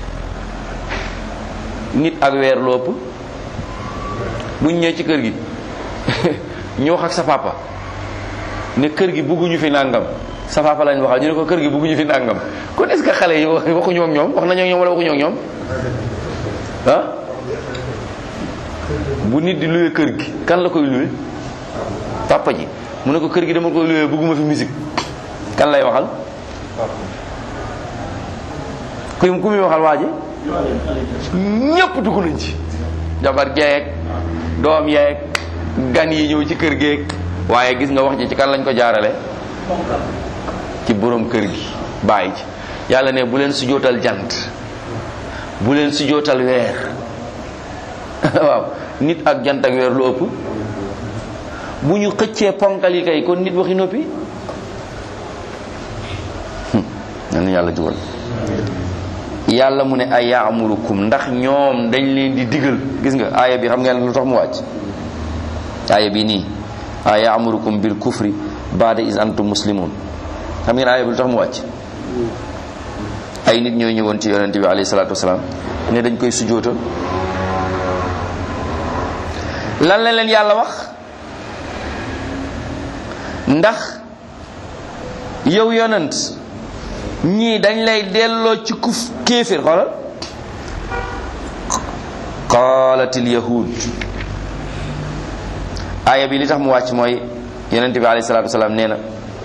nit ak weer lopp bu ñu ñëwee ci kër gi ñu wax ak sa papa ne kër gi bugguñu fi nàngam sa papa lañ waxal ñu ne ko kër gi bugguñu fi nàngam kon est ce que xale yi waxuñu ak ñoom wax nañoo ak ñoom wala waxuñu ak ñoom ah bu nit di luwe kër gi kan la koy luwe papa ji mu ne ko kër gi dama koy luwe bugguma fi musique kan lay waxal ku ku muy waxal waa ji ñépp dugg nañ ci jabar jeeg doom yeeg gan yi ñëw ci kër geeg waaye gis nga wax ji ci kan lañ ko jaarale ci borom kër gi bàyyi ci yàlla ne bu leen sujootal jant bu leen sujootal weer waaw nit ak jant ak weer lu ëpp bu ñu xëccee ponkal yi kay kon nit waxi noppi nan yàlla jugal yàlla mu ne ay yaamurukum ndax ñoom dañ leen di digal gis nga aaya bi xam ngeen lu tax mu wàcc aaya bi nii ay yaamurukum bil kufri baada is antum muslimun xam ngeen aaya bi lu tax mu wàcc ay nit ñooy ñëwoon ci yonente bi alayhi salaatu wasalaam ne dañ koy sujootal lan la leen yàlla wax ndax yow yonent ñii dañ lay delloo ci kuf kéefir xoolal qaalatil yahud aaya bi li tax mu wàcc mooy yonente bi alayhi salaatu wasalaam nee na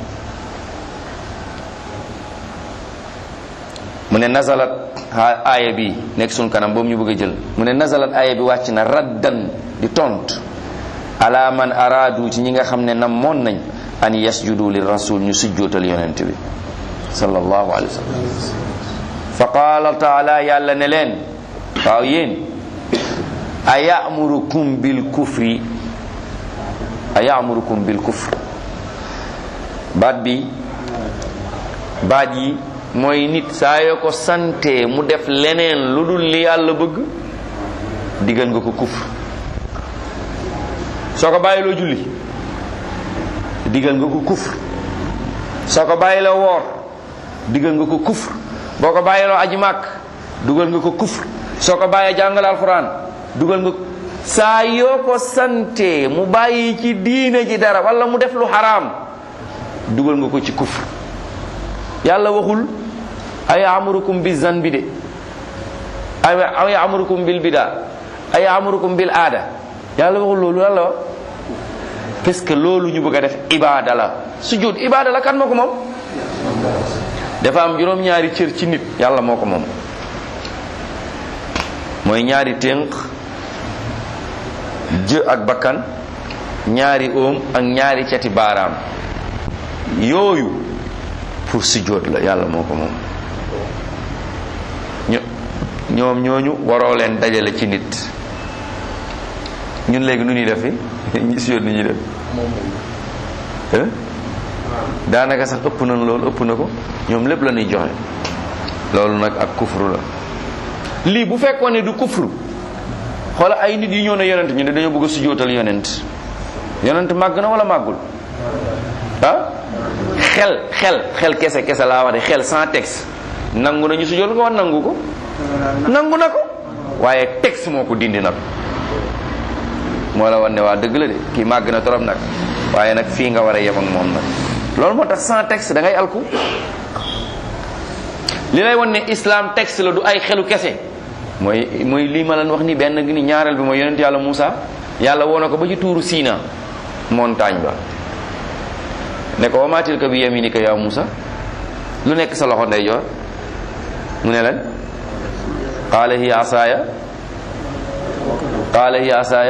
mu ne nazalat aaya bi nekk sun kanam boobu ñu bëgg a jël mu ne nazalat aaya bi wàcc na raddan di tont ala man araadu ci ñi nga xam ne namoon nañ an yasjudu li rasul ñu sujjootal yonent bi sallallahu alayhi wa sallam fa qaala taala yàlla ne leen waaw yéen a yamurukum bil kufri a yamurukum bil kufr baat bi baat yi mooy nit saa yoo ko sante mu def leneen lu dul li yàlla bëgg diggal nga ko kufr soo ko bàyyiloo julli diggal nga ko kufr soo ko bàyyiloo woor diggal nga ko kufr boo ko bàyyiloo aji màkk dugal nga ko kufr soo ko bàyyee jàngal alxuraan dugal nga saa yoo ko sante mu bàyyi ci diine ji dara wala mu def lu xaraam dugal nga ko ci kufr yàlla waxul ay amurukum bi zanbi de ay amurukum bil bida ay amurukum bil aada yàlla waxul loolu yàlla wax parce que loolu ñu bëgg a def ibaada la sujud ibaada la kan moo ko moom dafa am juróom-ñaari cër ci nit yàlla moo ko moom mooy ñaari ténq jë ak bakkan ñaari óom ak ñaari cati baaraam yooyu pour sujjóot la yàlla moo ko moom ño ñoom ñooñu waroo leen dajale ci nit ñun léegi nu ñuy def fi ñi sujjóot ni ñuy def daanaka sax ëpp na loolu ëpp na ko ñoom lépp la ñuy joxe loolu nag ak kufru la lii bu fekkoon ne du kufru xoola ay nit yu ñëw ne yonent ñu ne dañoo bëgg a sujjóotal yonent yonent màgg na wala màggul ah xel xel xel kese kese laa wax de xel sans texte nangu nañu sujjóot ko wax nangu ko nangu na ko waaye texte moo ko dindi nag moo la wan ne waa dëgg la de kii màgg na trop nag waaye nag fii nga war a yem ak moom nag loolu moo tax sans texte da ngay alku li lay wan ne islam texte la du ay xelu kese mooy mooy lii ma leen wax ni benn gi ni ñaareel bi mooy yonent yàlla Moussa yàlla woo na ko ba ci tuuru Sina montagne ba ne ko wa maa tilka bi yaminika yaa Moussa lu nekk sa loxo ndeyjoor mu ne lan qaala hiya asaaya qaala hiya asaaya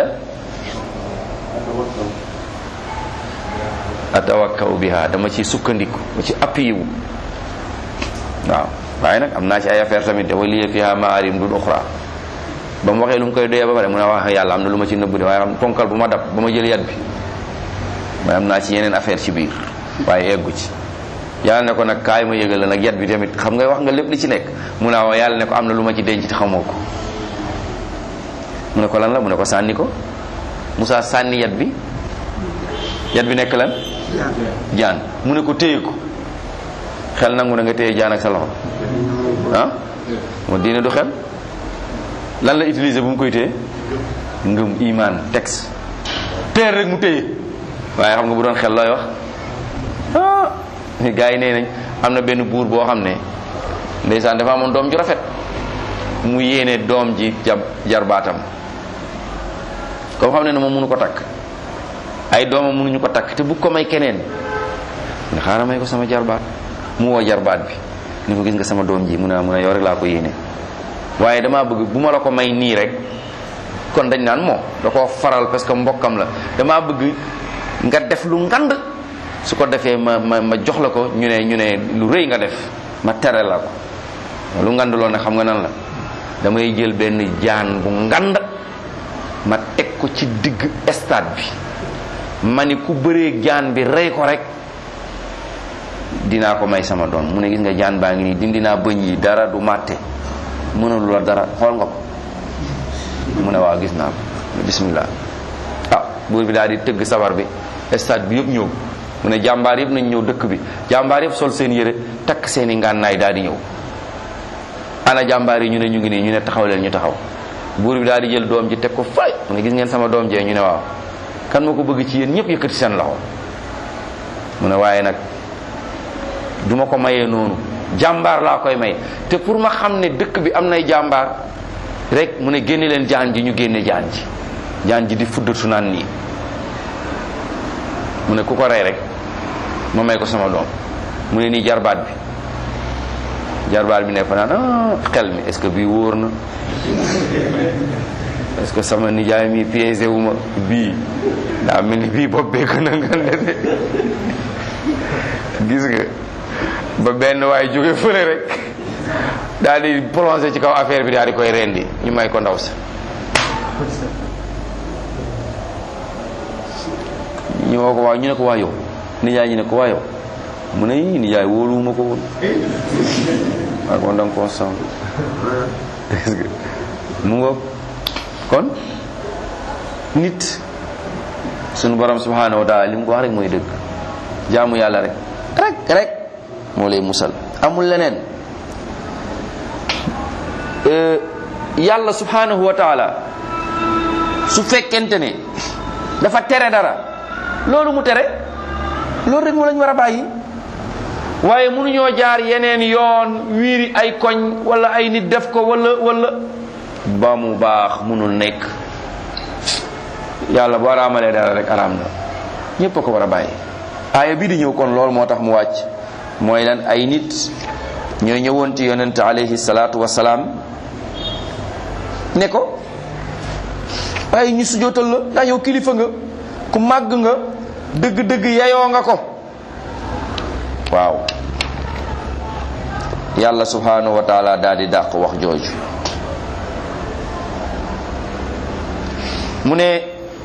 atawakkaw biha dama ci sukkandiku ma ci appui wu waaw waaye nag am naa ci ay affaire tamit dafa liye fiha maarim dun uxra ba mu waxee lu mu koy doyee ba pare mu ne wax yàlla am na lu ma ci nëbb de waaye xam ponkal bu ma dab ba ma jël yat bi mooy am naa ci yeneen affaire ci biir waaye eggu ci yàlla ne ko nag kaay ma yëgal la nag yat bi tamit xam nga wax nga lépp li ci nekk mu ne waaw yàlla ne ko am na lu ma ci denc te xamoo ko mu ne ko lan la mu ne ko sànni ko Moussa sànni yat bi yat bi nekk lan jaan mu ne ko téye ko xel nangu na nga téye jaan ak sa loxo ah moo diine du xel lan la utiliser bu mu koy téye ngëm iman texte teer rek mu téye waaye xam nga bu doon xel looy wax ah gars yi nee nañ am na benn buur boo xam ne ndeysaan dafa amoon doom ju rafet mu yéene doom ji jab jarbaatam comme xam ne ne moom mënu ko takk ay doomam mënuñu ko takk te bu ko may keneen ne xaaral may ko sama jarbaat mu woo jarbaat bi ni ko gis nga sama doom ji mu ne mu ne yow rek laa ko yéene waaye damaa bëgg bu ma la ko may nii rek kon dañ naan moo da koo faral parce que mbokkam la damaa bëgg nga def lu ngand su ko defee ma ma ma jox la ko ñu ne ñu ne lu rëy nga def ma tere la ko lu ngand loolu ne xam nga nan la damay jël benn jaan bu ngand ma teg ko ci digg stade bi ma ni ku bëree jaan bi rey ko rek dinaa ko may sama doom mu ne gis nga jaan baa ngi nii dindi naa bëñ yi dara du màtte mënalu la dara xool nga ko mu ne waaw gis naa ko bismillah ah buur bi daal di tëgg sabar bi stade bi yëpp ñëw mu ne jàmbaar yëpp nañ ñëw dëkk bi jàmbaar yëpp sol seen yére takk seen i ngànnaay daal di ñëw ana jàmbaar yi ñu ne ñu ngi nii ñu ne taxaw leen ñu taxaw buur bi daal di jël doom ji teg ko fay mu ne gis ngeen sama doom jee ñu ne waaw kan moo ko bëgg ci yéen ñëpp yëkkati seen loxo mu ne waaye nag duma ko mayee noonu jàmbaar laa koy may te pour ma xam ne dëkk bi am nay jàmbaar rek mu ne génne leen jaan ji ñu génne jaan ji jaan ji di fuddatu naan nii mu ne ku ko rey rek ma may ko sama doom mu ne nii jarbaat bi jarbaat bi ne fa naan ah xel mi est-ce que bii wóor na est-ce que sama nijaay mi piégé wu ma bii daa mel ni bii bopp bee gën a ngande de gis nga ba benn waaye jóge fële rek daal di plongé ci kaw affaire bi daal di koy rendi ñu may ko ndaw sa ñu woo ko waaw ñu ne ko waa yow nijaay ñu ne ko waa yow mu ne yii nijaay wóoluwuma ko woon waa kon danga koo song gis nga mu ngoog kon nit sunu borom subhanahu wa taala li mu ko wax rek mooy dëgg jaamu yàlla rek rek rek moo lay musal amul leneen yàlla subhanahu wa taala su fekkente ne dafa tere dara loolu mu tere loolu rek moo lañ war a bàyyi waaye mënuñoo jaar yeneen yoon wiiri ay koñ wala ay nit def ko wala wala ba mu baax mënul nekk yàlla boo araamalee dara rek araam na ñépp a ko war a bàyyi aaya bii di ñëw kon loolu moo tax mu wàcc mooy lan ay nit ñoo ñëwoon ci yonent alayhi salaatu wasalaam ne ko ay ñu sujootal la yaa yow kilifa nga ku màgg nga dëgg-dëgg yeyoo nga ko waaw yàlla subhanahu wa taala daal di dàq wax jooju mu ne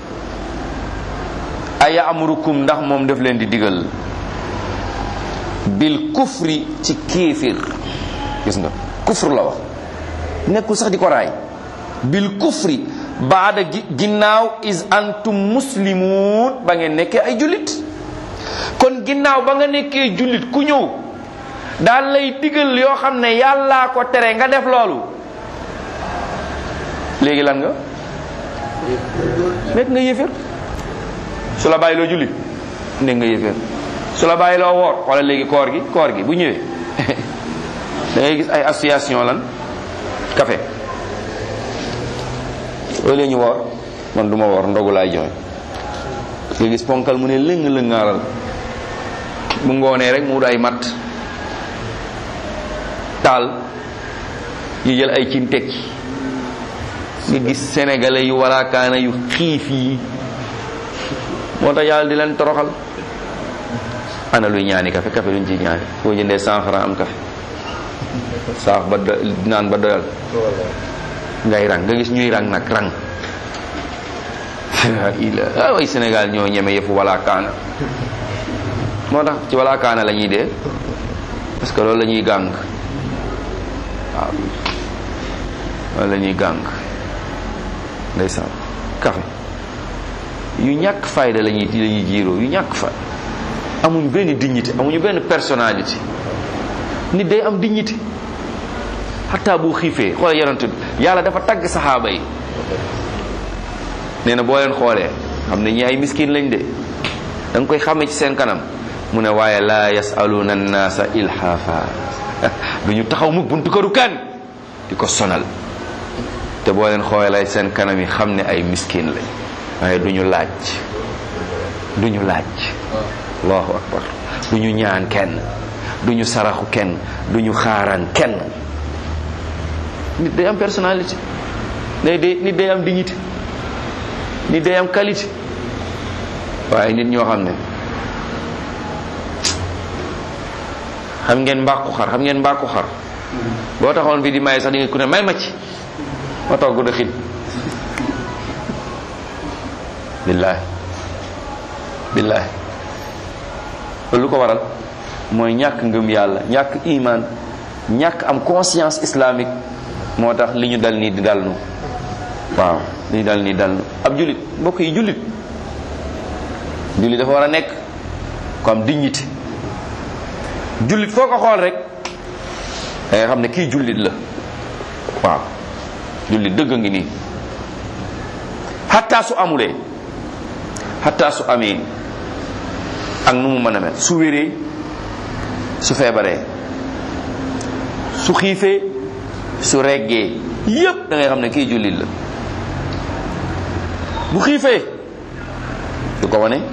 aya amurukum ndax moom daf leen di digal bil kufri ci kéefir gis nga kufr la wax nekkul sax di ko raay bil kufri baada ginnaaw is antum muslimun ba ngeen nekkee ay jullit kon ginnaaw ba nga nekkee jullit ku ñëw daal lay digal yoo xam ne yàllaa ko tere nga def loolu léegi lan nga nekk nga yéeféer su la bàyyi loo julli nekk nga yéeféer su la bàyyi loo woor wala léegi koor gi koor gi bu ñëwee da ngay gis ay association lan café loolu ñu woor man du ma woor ndogu laay joxe nga gis ponkal mu ne lëng lëngaaral bu ngoonee rek mu wut ay matt taal ñu jël ay cin tekki nga gis sénégalais yu walaakaana yu xiif yi moo tax yàlla di leen toroxal ana luy ñaani café café luñ ci ñaani boo jëndee cent franc am café saax ba do naan ba doyal ngay rang nga gis ñuy rang nag rang ila way Sénégal ñoo ñeme yëfu walaakaana moo tax ci walaakaana la ñuy dee parce que loolu la ñuy gàng waaw loolu la ñuy gàng ndeysaan café yu ñàkk fayda la ñuy la ñuy jiiroo yu ñàkk fay amuñ benn dignité amuñu benn personnalité nit day am dignité xataa bu xiifee xoolal yonent bi yàlla dafa tagg saxaaba yi nee na boo leen xoolee xam ne ñi ay miskin lañ de da nga koy xàmme ci seen kanam mu ne waaye laa yasaluna annaasa ilhaafa du ñu taxaw mukk buntu këru kan di ko sonal te boo leen xoolee seen kanam yi xam ne ay miskin lañ waaye du ñu laaj du ñu laaj allahu akbar du ñu ñaan kenn du ñu saraxu kenn du ñu xaaraan kenn nit day am personnalité day day nit day am dignité nit day am qualité waaye nit ñoo xam ne xam ngeen mbàqu xar xam ngeen mbàqu xar boo taxoon fii di may sax di nga ku ne may ma ci ma togg da xin billaahi billaahi lu ko waral mooy ñàkk ngëm yàlla ñàkk iman ñàkk am conscience islamique moo tax li ñu dal nii di dal nu waaw li ñu dal nii dal nu ab jullit mbokk yi jullit jullit dafa war a nekk ko am dignité jullit foo ko xool rek da nga xam ne kii jullit la waaw jullit dëgg ngi nii xataa su amulee xataa su amee ak nu mu mën a mel su wéree su feebaree su xiifee su reggee yépp da ngay xam ne kii jullit la bu xiifee du ko wane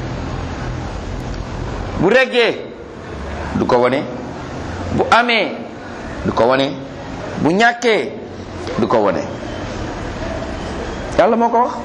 bu reggee du ko wane bu amee du ko wane bu ñàkkee du ko wane yàlla moo ko wax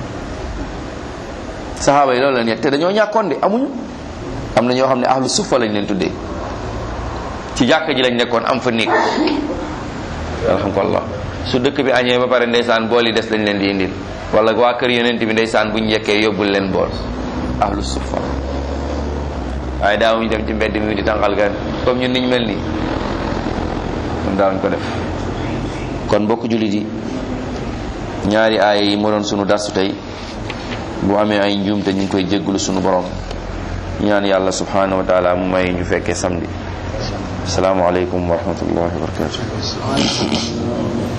saxaaba yi loolu la nekk te dañoo ñàkkoon de amuñu am na ñoo xam ne ahlu suffa lañ leen tuddee ci jàkk ji lañ nekkoon am fa néeg alhamdulillah su dëkk bi añee ba pare ndeysaan bool yi des lañ leen di indil wala waa kër yonent bi ndeysaan buñ yekkee yóbbul leen bool ahlu suffa waaye daawuñu dem ci mbedd mi di tànqal gan comme ñun niñ mel nii ñun daawuñ ko def kon mbokk jullit yi ñaari aaya yi moo doon sunu darsu tey bu amee ay njuum te ñu ngi koy jéggulu sunu borom ñaan yàlla subhanahu wa taala mu may ñu fekkee samedi asalaamaaleykum wa rahmatullahi wa barakatuh